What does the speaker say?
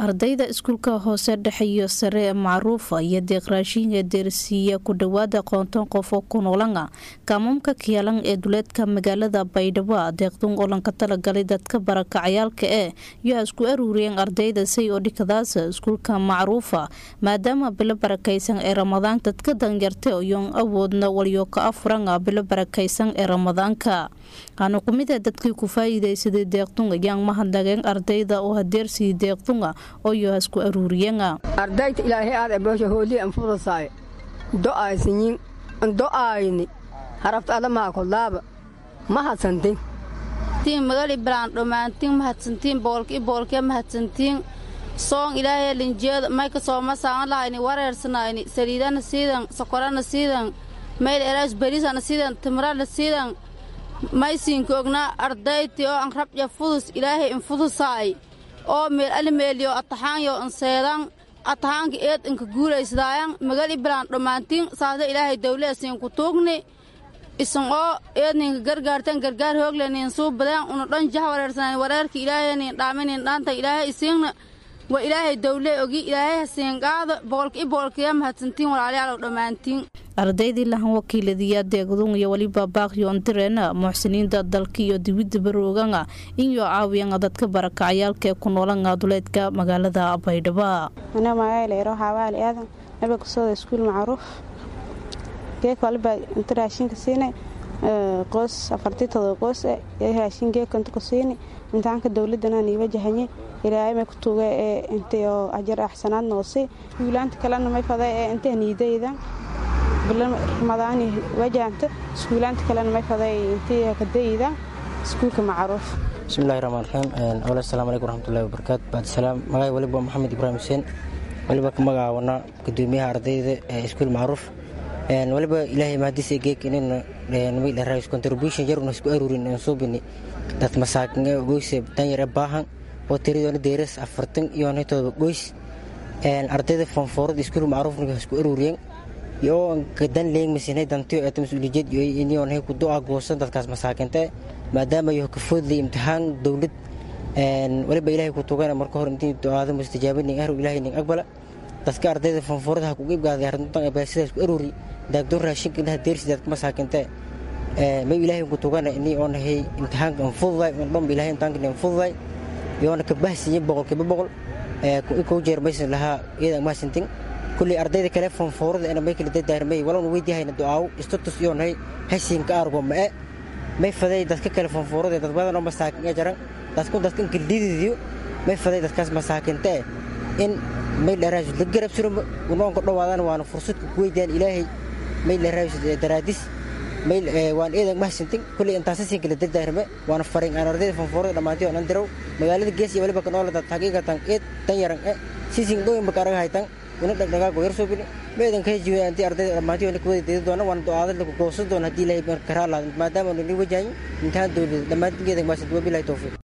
ardayda iskuulka hoose dhexe iyo sare ee macruufa iyo deeqraashiinka deersiiya ku dhowaada qoonton qof oo ku noolana kaamamka kiyalan ee duleedka magaalada baydhabo deeqdun olanka talagalay dadka barakacayaalka ee yaa isku aruuriyeen ardayda say oo dhikadaas iskuulka macruufa maadaama bilo barakaysan ee ramadaan dadka danyarta iyoon awoodna waliyo ka afurana bilo barakaysan ee ramadaanka aanu kumida dadkii ku faa'iidaysaday deeqdun ayaan mahadnageen ardayda oo hadeersii deeqdunga oyo isku aruuriyana ardayta ilaahay aad aboosha hoolii anfudasaay do'aysinyin do'aayni harafta adamaha kodlaaba mahadsantin tiin magali bilaan dhammaantiin mahadsantiin boolki boolkee mahadsantiin soon ilaahay linjeeda mayka sooma saaman lahayni wareersanayni saliidana siidan sokorana siidan mayl eraas bariisana siidan timrana siidan maysiinka ognaa ardayti oo an rabja fudus ilaahay infudusaay oo meel alimeeliyo ataxaanyo anseedan ataxaanka eed inka guulaysdaayan magali bilaan dhammaantiin saasa ilaahay dawleesiin ku tuugni isan oo eedninka gargaartan gargaar hooglenin suu badeen una dhan jah wareersanayn wareerka ilaahanin dhaaminin dhaanta ilaahay isiinna waa ilaahay dawle ogi ilaahay hasiin qaado boqolka i boqolkaya mahadsantiin walaalayaalow dhammaantiin ardaydii lahan wakiiladiyaa deeqdun iyo weliba baaqyoondireena muxsiniinta dalka iyo dibidda baroogana inyo caawiyana dadka barakacayaalka ee ku noolana duleedka magaalada baydhabo ana magaalayro xaawaali aadan nabiga kusooda iskuul macruuf geeka walibaa inta raashinka siinay qoos afartii todoba qoos ee raashin geeka inta ku siini imtixaanka dowladana niiba jahanye ilaahay may ku tuuga ee intay oo ajar axsanaad noosay wiilaanta kalena may fada ee intay niidayda ramadaani wajahanta iskuulaanta kalena may faday intii kadayda iskuulka macruuf bismillahi raxmaan raxiim awal asalamu calaykum waraxmatullahi wabarakaatu bacdisalaam magay waliba maxamed ibraahim xuseen waliba ka magacaawana gudoomiyaha ardayda ee iskuul macruuf waliba ilaahay mahadiisa geek inayna contribution yar una isku aruurin aan suubini dad masaakin ee goyse danyar ee baahan oo tiradoona deeras afartan iyo nitooda goys ardayda fonfoorada iskuul macruufniga isku aruuriyeen yoo gadan leegmasinay dantiyo eeta mas-uuliyad iniyoon hay ku do-a goosan dadkaas masaakinta maadaama yo ka foodlay imtixaan dowlad waliba ilaahay ku tugana marka hore intii do-aada mustajaabinin ahru ilaahay nin aqbala dadka ardayda fonfoorada ha kuga ibgaaday arrintan baasidaas ku aruuri daagdoon raashinka inaha deersi dadka masaakinta may ilaahay ku tugana ini oon hay imtixaanka anfududay oon dhanba ilaahay imtixaanka anfududay yoona ka bahsiye boqolkiiba boqol kow jeer maysan lahaa iyada maasintin kulley ardayda kale fonfoorada ena may kala dadaarmay walowna weydiyahayna du'aaw istatus iyoonhay hasiinka aargo ma'e may faday dadka kale fonfoorada dad badan oo masaakin ee jaran dadku dadkan kaldididiyo may faday dadkaas masaakinta in may dheeraas la garab suro unoonka dhowaadaan waana fursadka ku weydiyaan ilaahay may dheeraas daraadis may waan eedan mahsintin kulley intaasasiin kala dadaarme waana farin aan ardayda fonfoorada dhammaantay oo nan dirow magaalada gees iyo waliba kanoolada xaqiiqatan eed tan yaran e sisin dhooyinba kaaraga haytan una dhagdhagaago yar soo bini meedan ka jiwa antii ardayda dhammaantii wana kuwada deedi doona waana do-aada lagu goosan doona haddii ilaahay karaa laad maadaama nani wajahayin imtixaan dowlada dhammaantingeeda maasinta wabilahi towfiiq